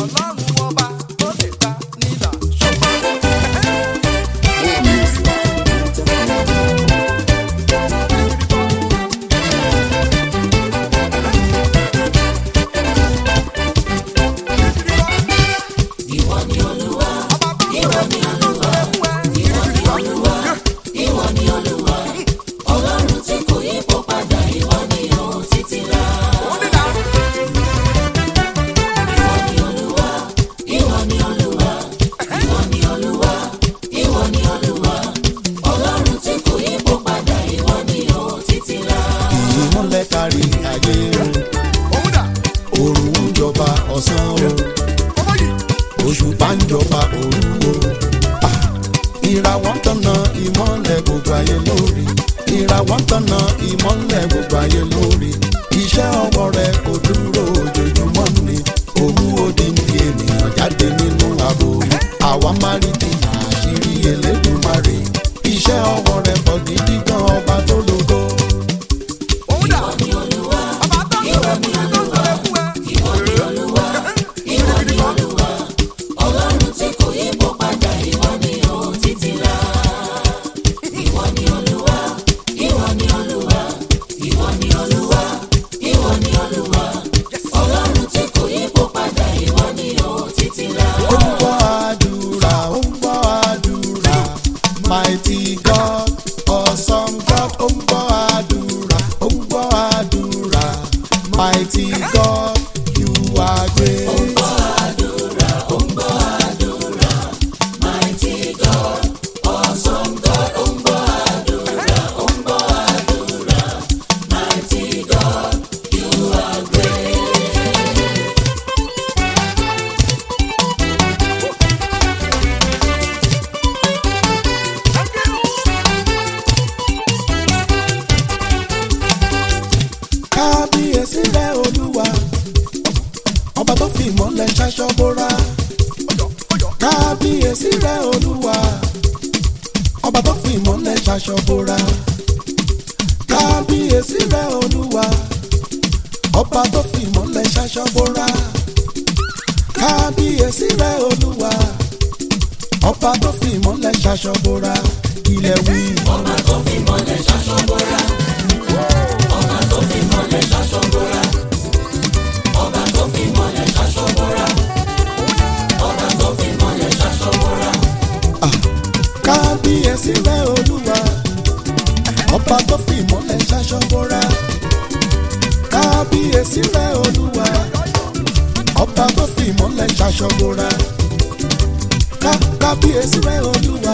ọlọ́run ọba tó lè ta nílà ṣùgbọ́n. Ìwọ ni Olúwa, ìwọ ni Olúwa, ìwọ ni Olúwa, ìwọ ni Olúwa. Ọlọ́run tí kò yípo padà, ìwọ ni ó títí láé. Ìwọ ni Olúwa, ìwọ ni Olúwa, ìwọ ni Olúwa, ìwọ ni Olúwa. Ọlọ́run tí kò yípo padà, ìwọ ni ó títí láé. ìmọ̀lẹ̀ kárí ayé o òòrùn ń jọba ọ̀sán o òṣùpá ń jọba òru o Ah, ìràwọ̀ ń tọ̀nà ìmọ̀lẹ̀ gbogbo ayé lórí ìràwọ̀ ń tọ̀nà ìmọ̀lẹ̀ gbogbo ayé lórí iṣẹ́ ọwọ́ rẹ̀ kò dúró ojoojúmọ́ ni òun odindi ènìyàn jáde nínú ààbò àwa máa rí di àṣírí Elédùmarè iṣẹ́ ọwọ́ rẹ̀ pọ̀ gidi gan ọba tó lógo. Ìwọ ni Olúwa, ìwọ ni Olúwa, ìwọ ni Olúwa, ìwọ ni Olúwa. Ọlọ́run tí kò yípo padà, ìwọ ni ó títí láé. Ìwọ ni Olúwa, ìwọ ni Olúwa, ìwọ ni Olúwa, ìwọ ni Olúwa. Ọlọ́run tí kò yípo padà, ìwọ ni ó títí láé. ó ń gbọ́ àdúrà ó ń gbọ́ àdúrà mighty God awesome God ó ń gbọ́ àdúrà ó ń gbọ́ àdúrà mighty God you are great. Mighty God, awesome God, ó ń gbọ́ àdúrà, ó ń gbọ́ àdúrà. Mighty God, you are great. kábíyèsí rẹ olúwa ọba tó fi ìmọ̀lẹ̀ ṣaṣọ bóra kábíyèsí rẹ olúwa ọba tó fi ìmọ̀lẹ̀ ṣaṣọ bóra kábíyèsí rẹ olúwa ọba tó fi ìmọ̀lẹ̀ ṣaṣọ bóra kábíyèsí rẹ olúwa ọba tó fi ìmọ̀lẹ̀ ṣaṣọ bóra ilẹ̀ wí. Ọba tó fi mọ́lẹ̀ ṣaṣọ bóra. Ọba tó fi mọ́lẹ̀ ṣaṣọ bóra. Ọba tó fi mọ́lẹ̀ ṣaṣọ bóra. Ọba tó fi mọ́lẹ̀ ṣaṣọ bóra. kábíyèsí rẹ olúwa ọba tó fi ìmọ̀lẹ̀ ṣaṣọ bóra kábíyèsí rẹ olúwa ọba tó fi ìmọ̀lẹ̀ ṣaṣọ bóra ká kábíyèsí rẹ olúwa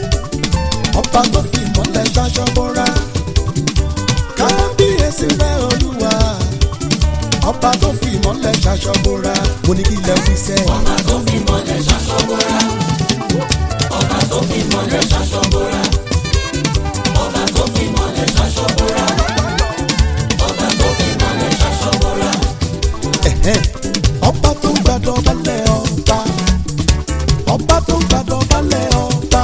ọba tó fi ìmọ̀lẹ̀ ṣaṣọ bóra kábíyèsí rẹ olúwa ọba tó fi ìmọ̀lẹ̀ ṣaṣọ bóra mo ní kí ilẹ̀ fi sẹ́ Ọba tó fi mọ́lẹ̀ ṣaṣọ bóra. Ọba tó fi mọ́lẹ̀ ṣaṣọ bóra. Ọba tó fi mọ́lẹ̀ ṣaṣọ bóra. Ọba tó fi mọ́lẹ̀ ṣaṣọ bóra. Ẹ̀hẹ́n. ọba tó ń gbàdọ̀ balẹ̀ ọba ọba tó ń gbàdọ̀ balẹ̀ ọba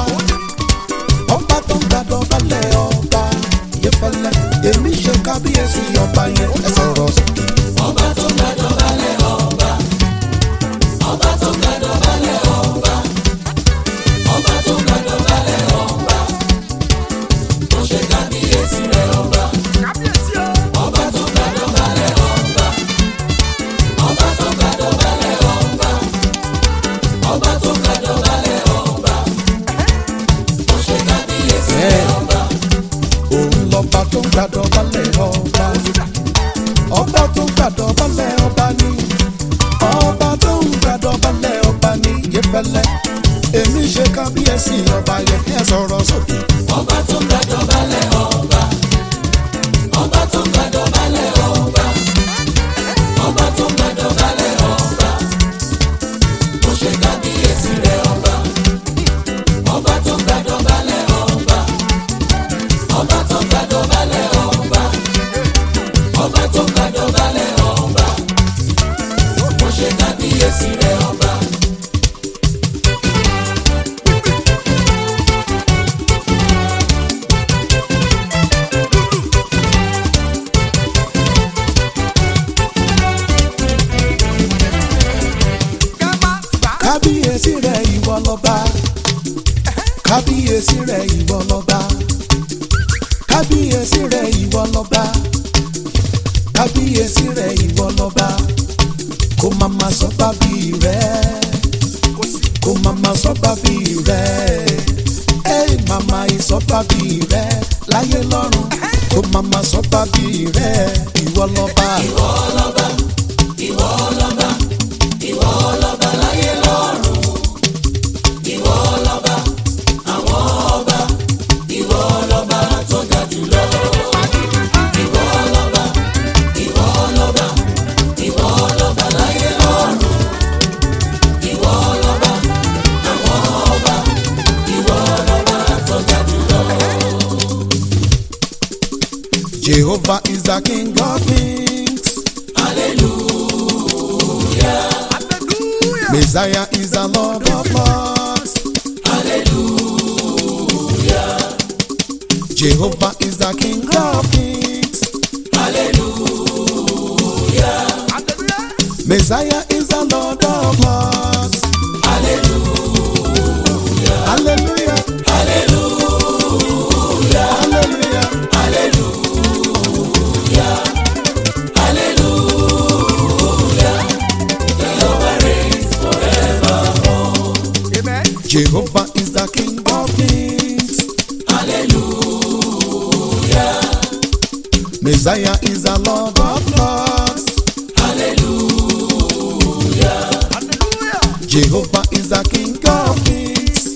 ọba tó ń gbàdọ̀ balẹ̀ ọba ìyẹ́fẹ́lẹ́ èmi ṣe kábíyèsí ọba yẹn ẹ sọ̀rọ̀ sókè. Ọba tó gbàdọ̀ balẹ̀ ọba. Ọba tó gbàdọ̀ balẹ̀ ọba. Ọba tó gbàdọ̀ balẹ̀ ọba. Ó ṣe kábíyèsí rẹ̀ ọba. Ọba tó gbàdọ̀ balẹ̀ ọba. Ọba tó gbàdọ̀ balẹ̀ ọba. Ọba tó gbàdọ̀ balẹ̀ ọba. Ó ṣe kábíyèsí rẹ̀ ọba. òun lọ́ba tó ń gbàdọ̀ balẹ̀ ọba ọba tó ń gbàdọ̀ balẹ̀ ọba ni ọba tó ń gbàdọ̀ balẹ̀ ọba ni ìyẹ́fẹ́lẹ́ èmi ṣe kábíyèsí ọba yẹn ẹ sọ̀rọ̀ sókè. Ọba tó gbàdọ̀ balẹ̀ ọba. Ọba tó gbàdọ̀ balẹ̀ ọba. Ọba tó gbàdọ̀ balẹ̀ ọba. Ó ṣe kábíyèsí rẹ̀ ọba. Ọba tó gbàdọ̀ balẹ̀ ọba. Ọba tó gbàdọ̀ balẹ̀ ọba. Ọba tó gbàdọ̀ balẹ̀ ọba. Ó ṣe kábíyèsí rẹ̀ ọba. Ká má kábíyèsí rẹ̀ ìwọ lọ́ba kábíyèsí rẹ̀ ìwọ lọ́ba kábíyèsí rẹ̀ ìwọ lọ́ba kábíyèsí rẹ̀ ìwọ lọ́ba kó mama sọ bábí rẹ̀ kó mama sọ bábí rẹ̀ ẹ mama ìsọ bábí rẹ̀ láyé lọ́run kó mama sọ bábí rẹ̀ ìwọ lọ́ba. ìwọ lọ́ba ìwọ lọ́ba ìwọ lọ́ba láyé lọ́run ìwọ lọ́ba àwọn ọba ìwọ lọ́ba tó ga jùlọ. ìwọ lọ́ba ìwọ lọ́ba ìwọ lọ́ba láyé lọ́run ìwọ lọ́ba àwọn ọba ìwọ lọ́ba tó ga jùlọ. Jehovah is the King of kings. hallelujah Messiah is the Lord of lords. hallelujah Jehovah is the King of kings. hallelujah. Messiah is the Lord of lords. Hallelujah. Hallelujah. Hallelujah. Amen. Jehovah is the King of kings. Hallelujah. Messiah is the Lord of lords. Hallelujah. Hallelujah. Jehovah is the King of kings.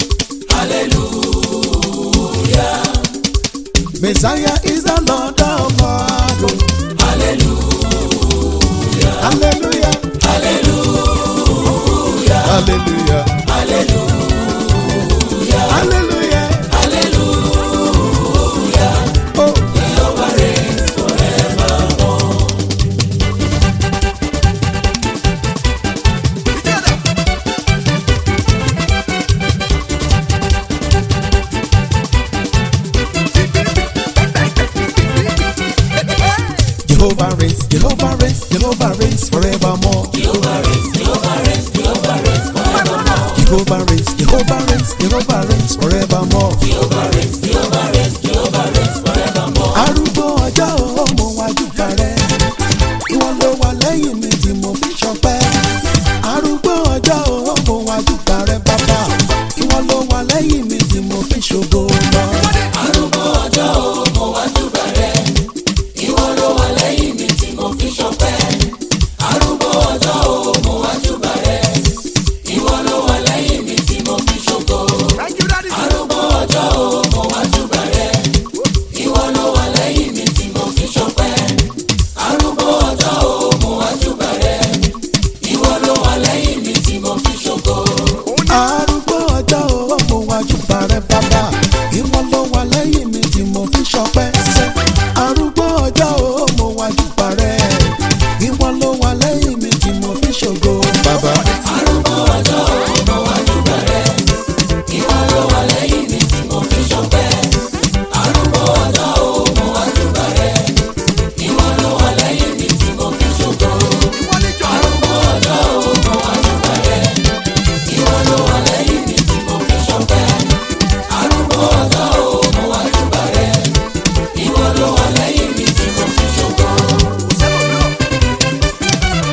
Hallelujah. Messiah is the Lord of lords. Hallelujah. Hallelujah. Hallelujah. Hallelujah. Hallelujah. Hallelujah. Hallelujah. Oh, Jehovah reigns forevermore. Together. Jehovah reigns, Jehovah reigns, Jehovah reigns forevermore. Jehovah reigns, Jehovah reigns, Jehovah reigns forevermore. Jehovah reigns, Jehovah reigns, Jehovah reigns forevermore. Jehovah reigns, Jehovah reigns, Jehovah reigns forevermore. Arúgbó ọjọ́ ọmọ wájú parẹ́, ìwọ ló wà lẹ́yìn mi tí mo fi ṣọpẹ́. Arúgbó ọjọ́ ọmọ wájú parẹ́ bàbá, ìwọ ló wà lẹ́yìn mi tí mo fi ṣògo lọ. Arúgbó ọjọ́ o, mo wá júbà rẹ. Ìwọ ló wà lẹ́yìn mi tí mo fi ṣọpẹ́. Arúgbó ọjọ́ o, mo wá júbà rẹ. Ìwọ ló wà lẹ́yìn mi tí mo fi ṣògo. Thank you, Daddy. Arúgbó ọjọ́ o, mo wá júbà rẹ. Ìwọ ló wà lẹ́yìn mi tí mo fi ṣọpẹ́. Arúgbó ọjọ́ o, mo wá júbà rẹ. Ìwọ ló wà lẹ́yìn mi tí mo fi ṣògo. Arúgbó ọjọ́ ọmọ wájú parẹ́ bàbá, ìwọ ló wà lẹ́yìn mi tí mo fi ṣọpẹ́. Ṣé arúgbó ọjọ́ ọmọ wájú parẹ́, ìwọ ló wà lẹ́yìn mi tí mo fi ṣògo bàbá. Arúgbó ọjọ́ o, mo wá júbà rẹ. Ìwọ ló wà lẹ́yìn mi tí mo fi ṣọpẹ́. Arúgbó ọjọ́ o, mo wá júbà rẹ. Ìwọ ló wà lẹ́yìn mi tí mo fi ṣògo. Ìwọ ni jọ. Arúgbó ọjọ́ o, mo wá júbà rẹ. Ìwọ ló wà lẹ́yìn mi tí mo fi ṣọpẹ́. Arúgbó ọjọ́ o, mo wá júbà rẹ. Ìwọ ló wà lẹ́yìn mi tí mo fi ṣògo. Sẹ́wọ̀n náà.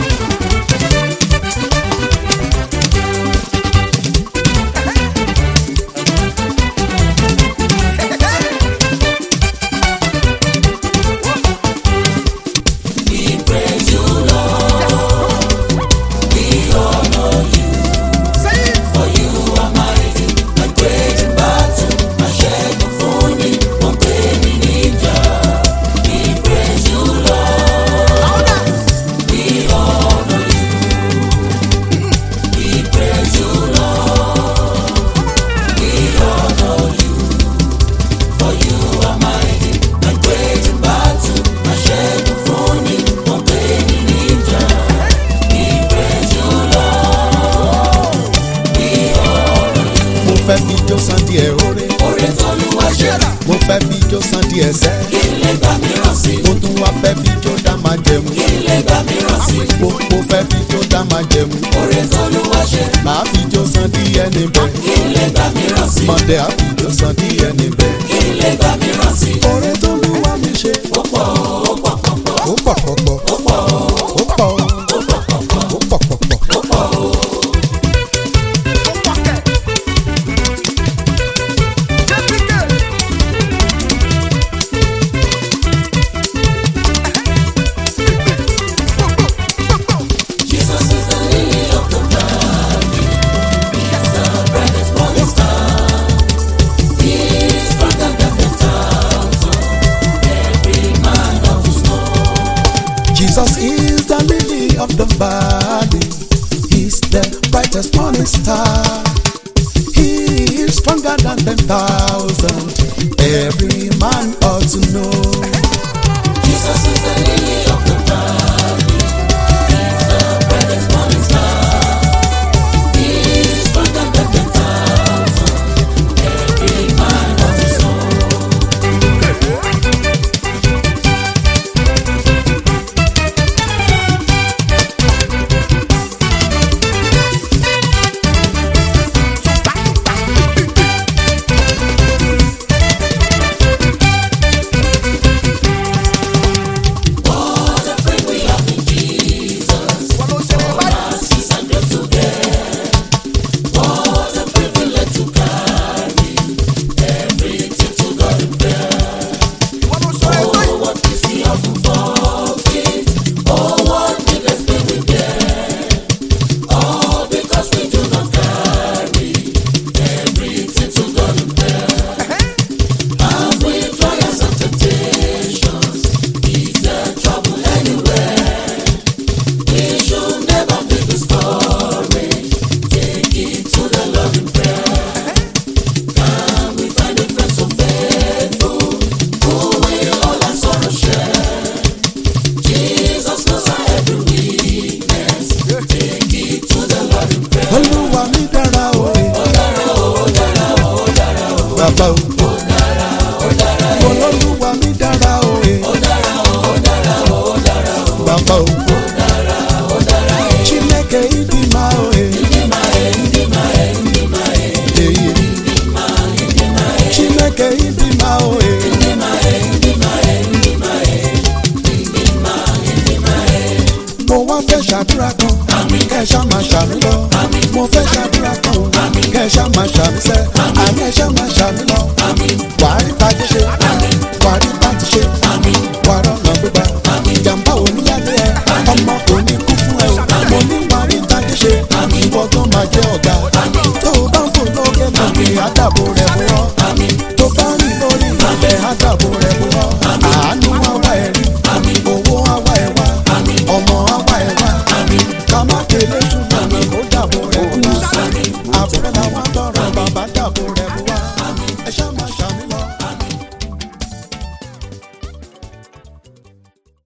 We praise you, Lord. We honor you. Say it. For you are mighty, a great in battle, a ṣẹ́gun fún ni, wọ́n pè mí níjà. We praise you, Lord. Louder. We honor you. We praise you, Lord. We honor you. For you are mighty, a great in battle, a ṣẹ́gun fún ni, wọ́n pè mí níjà. We praise you, Lord. We honor you. Mo fẹ́ fi jó san díẹ̀ oore, Oore t'Olúwa ṣe, mo fẹ́ fi jó san díẹ̀ sẹ́. kí n lè gbà mìíràn sí. Mo tún wá fẹ́ fi jó dá máa jẹmu. Kí n lè gbà mìíràn sí. Mo mo fẹ́ fi jó dá máa jẹmu. Oore t'Olúwa ṣe, Màá fi jó san díẹ̀ níbẹ̀. kí n lè gbà mìíràn sí Monday happy ló san díẹ̀ níbẹ̀. kí n lè gbà mìíràn sí Oore tó lù wá mi ṣe. ó pọ̀ ó pọ̀ pọ̀pọ̀ Ó pọ̀ pọ̀pọ̀. ó pọ̀ Ó pọ̀ ó ó pọ̀ pọ̀pọ̀ ó pọ̀ pọ̀pọ̀. ó pọ̀ ó. Ó pàkẹ́. Jẹ́píkẹ́. Jesus is the lily of the valley. He's the brightest morning star. He's stronger than the thousand. Every man of his know. Jesus is the lily of the valley. He's the brightest morning star. He is stronger than ten thousand. Every man ought to know. Jesus is the lily of the valley. He's the brightest morning star. He's stronger than the thousand. Every man of his know. What a friend we have in Jesus. Wọ́n ló ṣe é báyìí. Mercies and grace to bear. What a privilege to carry everything to God in prayer. Wọ́n ló ṣe é báyìí. Oh, what is the often forfeit? Oh, what needless pain we bear. All because we do not carry everything to God in prayer. And with trials and temptations, is there trouble anywhere? We should never be discouraged. Take it to the Lord in prayer. Can we find a friend so faithful who will all our sorrow share? Jesus knows our every weakness. Take it to the Lord in prayer. Olúwa mi dára o. Ó dára o, ó dára o, ó dára o. Bàbá o. Ó dára o, ó dára o. Olúwa mi dára o. Ó dára o, ó dára o, ó dára o. Bàbá o. Ó dára o, ó dára o. Chineke ịdị mma o. Ịdị mma e, ịdị mma e, ịdị mma e. Ịdị mma, ịdị mma e. Chineke ịdị mma o. Ịdị mma e, ịdị mma e, ịdị mma e. Ịdị mma, ịdị mma e. Mo wá fẹ́ ṣàdúrà kan. Kẹ́ ẹ ṣá máa ṣàmì lọ. Mo fẹ́ ṣàdúrà kan. Kẹ́ ẹ ṣá máa ṣàmì sẹ́. Àní ẹ ṣá máa ṣàmì lọ. Wàá rí tajé ṣe. Wàá rí bàtí ṣe. Wàá rọ̀nà gbígbà. Ìjàmbá ò ní yálé ẹ. Ọmọ kò ní kú fún ẹ o. Mo ní wàá rí tajé ṣe. Ìwọ tó máa jẹ́ ọ̀gá. Tó o bá ń fò lókè lókè, àdàbò rẹ̀ bọ̀ ọ́. Tó bá rìn lórí ilẹ̀, àdàbò rẹ̀ bọ̀ ọ́. Àánú wá wá ẹ̀ rí. Owó wá wá ẹ̀ wá. Ọmọ wá wá ẹ̀ wá. Ká má kéré ṣùgbọ́n kó dàbò rẹ̀ bọ̀ ọ́. Àbúrẹ́ làwọn tọrọ bàbá dàbò rẹ̀